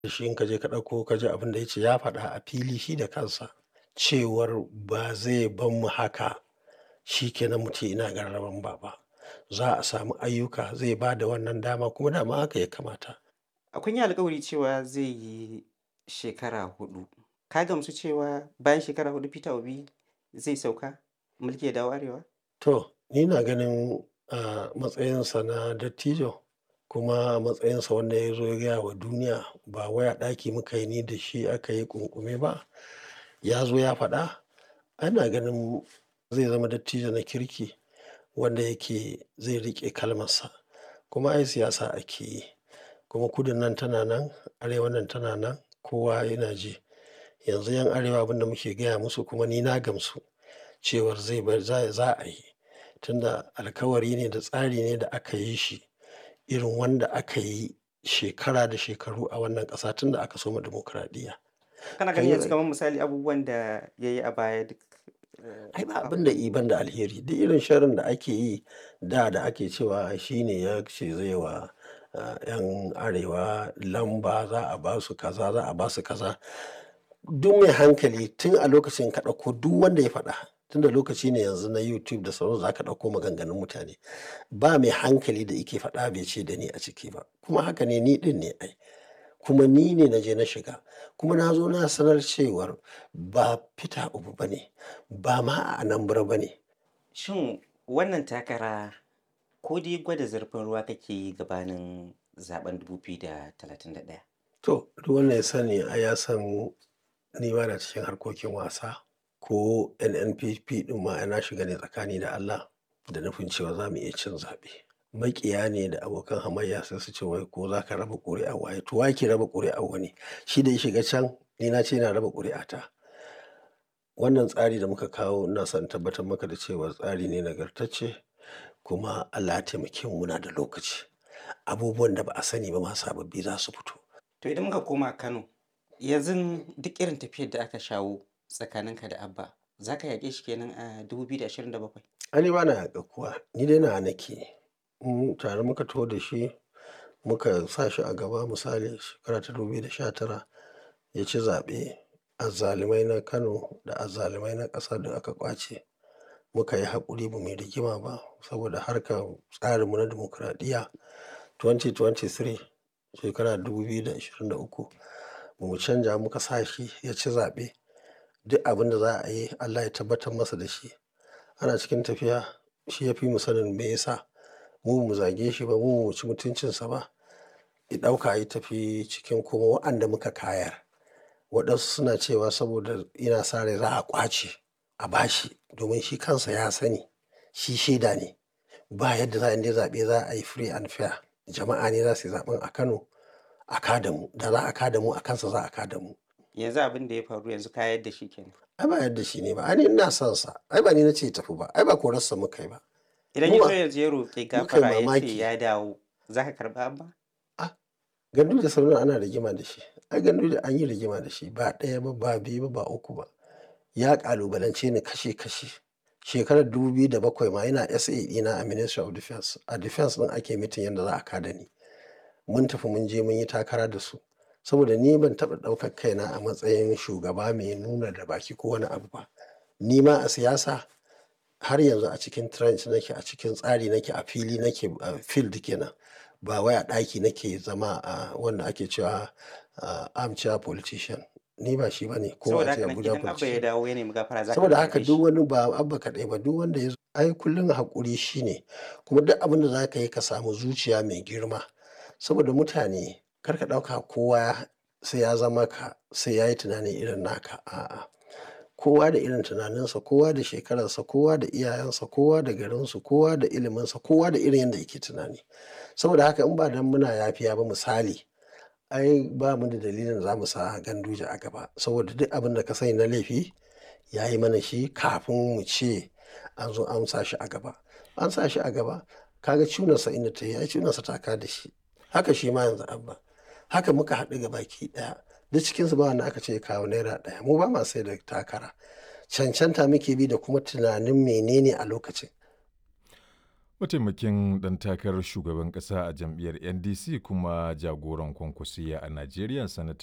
shi in ka je ka ɗauko ka ji abin da ya ce ya faɗa a fili shi da kansa cewar ba zai bar mu haka shi ke nan mu ce ina gararan ba ba. Za a samu ayyuka zai ba da wannan dama kuma dama haka ya kamata. Kun yi alkawari cewa zai yi shekara huɗu. Ka gamsu cewa bayan shekara huɗu Peter Obi zai sauka mulki ya dawo Arewa? To, ni na ganin a matsayinsa na dattijo kuma a matsayinsa wanda ya zo ya gaya wa duniya ba wai a ɗaki muka yi ni da shi aka yi ƙunƙume ba. Ya zo ya faɗa. Ana ganin zai zama dattijo na kirki wanda yake zai riƙe kalmarsa. Kuma ai siyasa ake yi. Kuma kudun nan tana nan, arewan nan tana nan, kowa yana ji. Yanzu 'yan arewa abin da muke gaya musu kuma ni na gamsu cewar zai bar za za a yi. Tunda alkawari ne da tsari ne da aka yi shi irin wanda aka yi shekara da shekaru a wannan ƙasa tun da aka soma dimokuraɗiyya. Kana ganin yanzu kamar misali abubuwan da ya yi a baya duk Ai ba abin da i ban da alheri. Duk irin sharrin da ake yi da da ake cewa shi ne ya ce zai wa ah, 'yan arewa lamba za a ba su kaza za a ba su kaza. Duk mai hankali tun a lokacin ka ɗauko duk wanda ya faɗa tunda lokaci ne yanzu na YouTube da sauransu za ka ɗauko maganganun mutane. Ba mai hankali da yake faɗa bai ce da ni a ciki ba. Kuma haka ne ni ɗin ne ai. Kuma ni ne na je na shiga. Kuma na zo na sanar cewar ba Peter Obi ba ne, ba ma a Anambra ba ne. Shin wannan takara ko dai gwada zurfin ruwa kake yi gabanin zaben 2031? To, duk wanda ya sani ai ya san ni ba na cikin harkokin wasa ko NNPP ɗin ma ai na shiga ne tsakani da Allah da nufin cewa za mu iya cin zaɓe. Maƙiya ne da abokan hamayya sai su ce wai ko za ka raba ƙuri'ar waye. To wa yake raba ƙuri'ar wani? Shi da ya shiga can ni na ce ina raba ƙuri'ata. Wannan tsari da muka kawo ina son in tabbatar maka da cewa tsari ne nagartacce kuma Allah ya taimake mu muna da lokaci. Abubuwan da ba a sani ba ma sababbi za su fito. To idan muka koma Kano, yanzu duk irin tafiyar da aka shawo tsakaninka da Abba, za ka yaƙe shi kenan a 2027? Ai ni ba na yaƙar kowa. Ni dai nawa nake. Mm, tare muka taho da shi muka sa shi a gaba misali shekara ta 2019 ya ci zaɓe. Azzalumai na Kano da azzalumai na ƙasa duk aka ƙwace. Muka yi haƙuri ba mu yi rigima ba saboda harkar tsarinmu na dimokuraɗiyya 2023 shekara 2023 ba mu canja muka sa shi ya ci zaɓe. Duk abin da za a yi Allah ya tabbatar masa da shi. Ana cikin tafiya shi ya fi mu sanin me ya sa. Mu ba mu zage shi ba, mu ba mu ci mutuncinsa ba. Ya ɗauka ya tafi cikin kuma waɗanda muka kayar. Waɗansu suna cewa saboda yana sa rai za a ƙwace a ba shi domin shi kansa ya sani. Shi shaida ne. Ba yadda za a in dai zaɓe za a yi free and fair. Jama'a ne za su yi zaɓen a Kano a ka da mu. Da za a ka da mu a kansa za a ka da mu. Yanzu abin da ya faru yanzu ka yadda shi kenan. Ai ba yadda shi ne ba. Ai ni ina son sa. Ai ba ni na ce ya tafi ba. Ai ba korarsa muka yi ba. Idan Mu ya ba- zo yanzu ya roƙi muka yi gafara ya ce mamaki. ya dawo, za ka karɓa Abba? Gandu da Sardauna ana rigima da shi. Ai gandu da an yi rigima da shi ba ɗaya ba, ba biyu ba, ba uku ba. Ya ƙalubalance ni kashe kashe. Shekarar 2007 ma yana SA ɗina a Ministry of Defence. A Defence ɗin ake mitin yadda za a ka da ni. Mun tafi mun je mun yi takara da su. Saboda ni ban taɓa ɗaukar kaina a matsayin shugaba mai nuna da baki ko wani abu ba. Ni ma a siyasa har yanzu a cikin trench nake, a cikin tsari nake, a fili nake, a field kenan. Ba wai a ɗaki nake zama a wanda ake cewa ah, armchair politician. Ni ba shi ba ne ko Saboda a ce haka nan Abuja idan Abba ya politician. dawo ya nemi gafara za ka Saboda karɓe haka shi. duk wani ba Abba kaɗai ba duk wanda ya zo ai kullum haƙuri shi ne. Kuma duk abin da za ka yi ka samu zuciya mai girma. Saboda mutane kar ka ɗauka kowa sai ya zama ka, sai ya yi tunani irin naka. A'a. Kowa da irin tunaninsa, kowa da shekararsa, kowa da iyayensa, kowa da garinsu, kowa da iliminsa, kowa da irin yadda yake tunani. Saboda haka in ba dan muna yafiya ba misali, ai ba mu da dalilin da za mu sa Ganduje a gaba. Saboda duk abin da ka sani na laifi ya yi mana shi kafin mu ce an zo an sa shi a gaba. An sa shi a gaba. Ka ga cunarsa inda ta yi, ai cunarsa ta ka da shi. Haka shi ma yanzu Abba. Haka muka haɗu gabaki ɗaya. Duk cikinsu ba wanda aka ce ya kawo naira ɗaya. Mu ba ma sai da takara. Cancanta muke bi da kuma tunanin menene a lokacin. Mataimakin ɗan takarar shugaban ƙasa a jam'iyyar NDC kuma jagoran kwankwasiya a Najeriya Sanata